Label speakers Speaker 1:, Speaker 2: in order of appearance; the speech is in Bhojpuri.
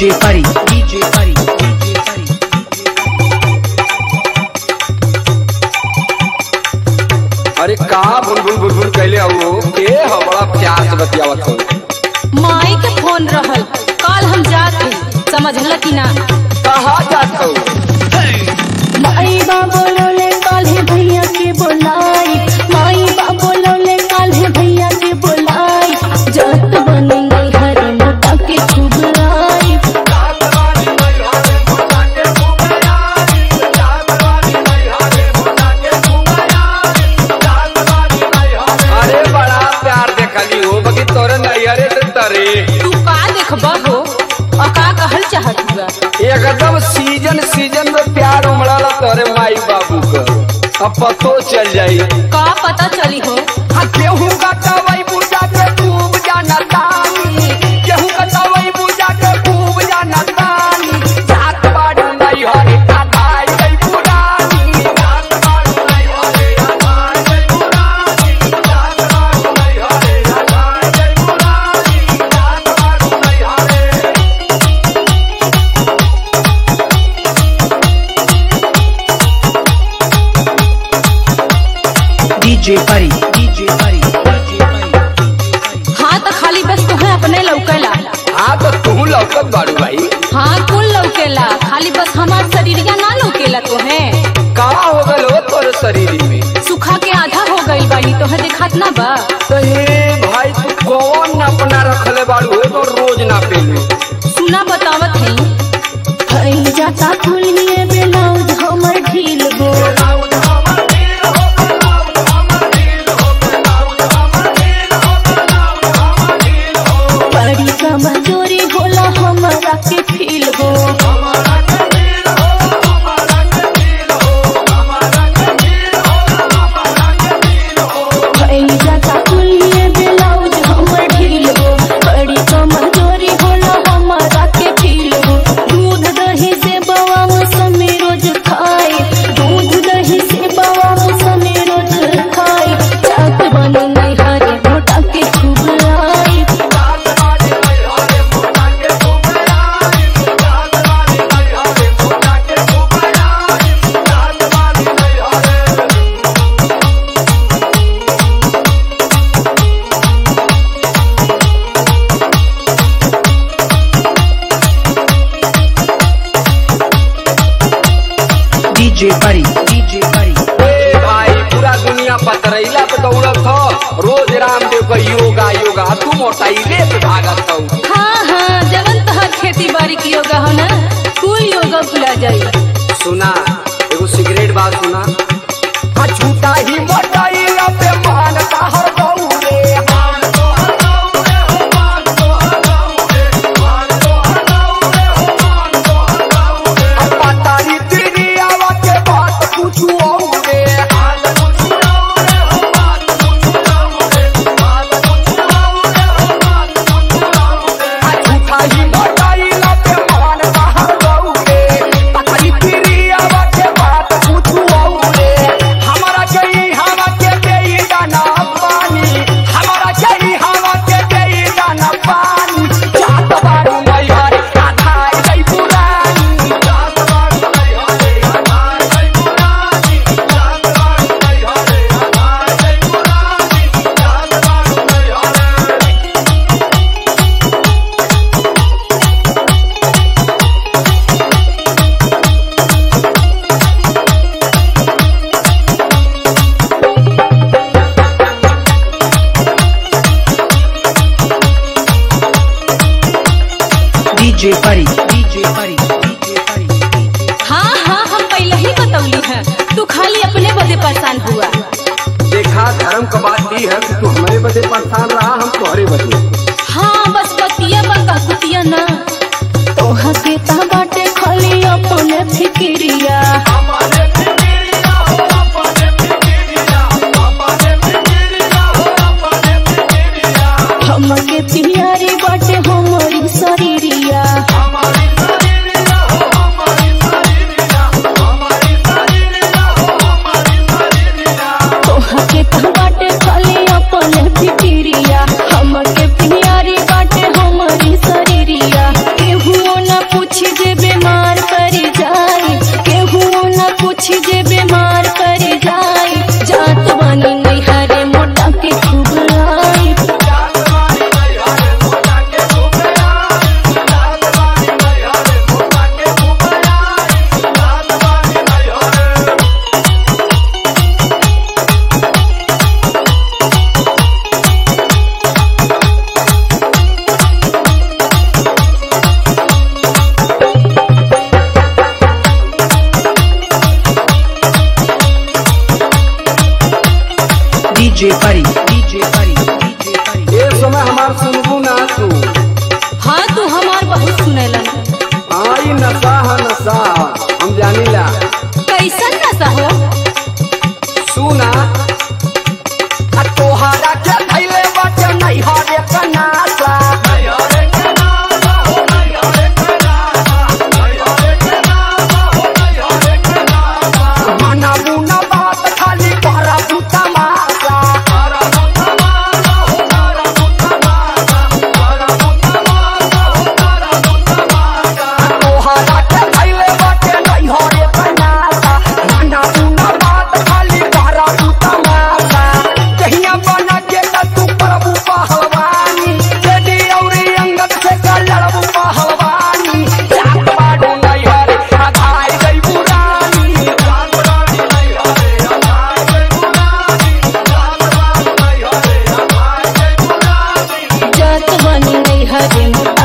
Speaker 1: DJ Pari, DJ Pari, DJ Pari.
Speaker 2: अरे का बुलबुल बुलबुल कैले हो के हो बड़ा प्यार से बतियावत हो
Speaker 3: माई के फोन रहल कल हम जात हई समझल कि ना
Speaker 2: कहाँ जात हो
Speaker 4: माई बा बोलोले काल्हे भैया के बोलाई माई बा बोलोले काल्हे भैया के बोलाई जत बनेंगे हरे मोटा के छुबलाई
Speaker 2: अरे बड़ा प्यार देखली हो बगी तोरे नैहरे से तरे
Speaker 3: तू का देखबा हो और का कहल चाहत हुआ
Speaker 2: एकदम सीजन सीजन में प्यार उमड़ाला तोरे माई बाबू का अब पतो चल जाई
Speaker 3: का पता चली हो
Speaker 2: हाँ गेहूं का तवई पूजा के खूब जाना तानी गेहूं का तवई पूजा के खूब जाना तानी जात बाड़ू नहीं हरे का दाई गई पुरानी जात बाड़ू नहीं हरे का दाई गई पुरानी जात बाड़ू नहीं हरे का दाई गई पुरानी जात बाड़ू नहीं हरे
Speaker 1: DJ Pari, DJ Pari, DJ Pari, DJ Pari.
Speaker 3: हाँ तो खाली बस तुहे अपने लौकेला
Speaker 2: हाँ तो तू लौकत बाड़ू भाई
Speaker 3: हाँ कुल लौकेला खाली बस हमार शरीरिया ना लौकेला तोहे
Speaker 2: का हो गल हो तोरे शरीर में
Speaker 3: सुखा के आधा हो गइल बानी तोहे देखात ना बा
Speaker 2: तो हे भाई तू कौन अपना रखले बाड़ू हो तो रोज ना पेलू
Speaker 3: सुना बतावत हई
Speaker 4: भई जाता खुलिए ब्लाउज हमर ढील गो बड़ी कमजोरी होला हमरा के फील गो भई जाता खुलिए ब्लाउज हमर ढील गो बड़ी कमजोरी होला हमरा के फील गो दूध दही से बवा मौसमी रोज खाए दूध दही से बवा मौसमी रोज खाए जात बने नहीं हरे मोटा के खूब आई
Speaker 1: DJ Pari, DJ Pari.
Speaker 2: ए भाई पूरा दुनिया पतरैला पे दौड़त हो रोज रामदेव का योगा योगा तू मोटाइले पे भागत हो
Speaker 3: हाँ हाँ जवन तहर खेती बाड़ी की योगा हो ना कुल योगा भुला जाई
Speaker 2: सुना एगो सिगरेट बात सुना हाँ झूठा ही मोटाइला पे मानता हर दौड़े अब पतारी तेरी आवाज के बात पूछू औरे झूठा ही मोटाइला पे मानता हर दौड़े पतारी तेरी आवाज के बात पूछू औरे हमारा चाहिए हवा के देई दाना पानी हमारा चाहिए हवा के देई दाना पानी जात बारू मई हरे आधाई गई पुरानी जात बारू मई हरे आधाई गई पुरानी जात बारू मई हरे आधाई गई पुरानी जात बारू मई हरे
Speaker 1: DJ Pari, DJ Pari, DJ Pari, DJ
Speaker 3: हाँ हाँ हम पहले ही बतौली हैं तू खाली अपने बदे परेशान हुआ
Speaker 2: देखा धर्म का बात दी है कि तू हमारे बदे परेशान रहा हम तुम्हारे बदे
Speaker 3: हाँ बस बतिया बका कुतिया ना
Speaker 4: तोहा के ता बाटे खाली अपने फिक्रिया हमके तिहारी बाटे हमारी शरीरिया तोहा के ता बाटे खाली अपने फिक्रिया हमके प्यारी बाटे हमारी शरीरिया केहू न
Speaker 1: DJ Pari, DJ Pari, DJ Pari.
Speaker 2: ए समय हमार सुनबू ना तू
Speaker 3: हाँ तू हमार बहुत सुनेलन
Speaker 2: आई नशा है नशा हम जानीला
Speaker 3: कैसन नशा हो
Speaker 2: सुना आ तोहरा के धैले बाटे नहीं हरे कनासा मना बुना बात खाली करा तू तमाशा तोहरा के धैले बाटे नहीं हरे कनासा मना बुना बात खाली करा तू तमाशा कहिया बना के त तू प्रभु पहलवानी तेरी औरी अंगद से का लड़बू पहलवानी जात बाडू नहीं हरे आधार गई पुरानी
Speaker 4: जात बनी नहीं हरे मोर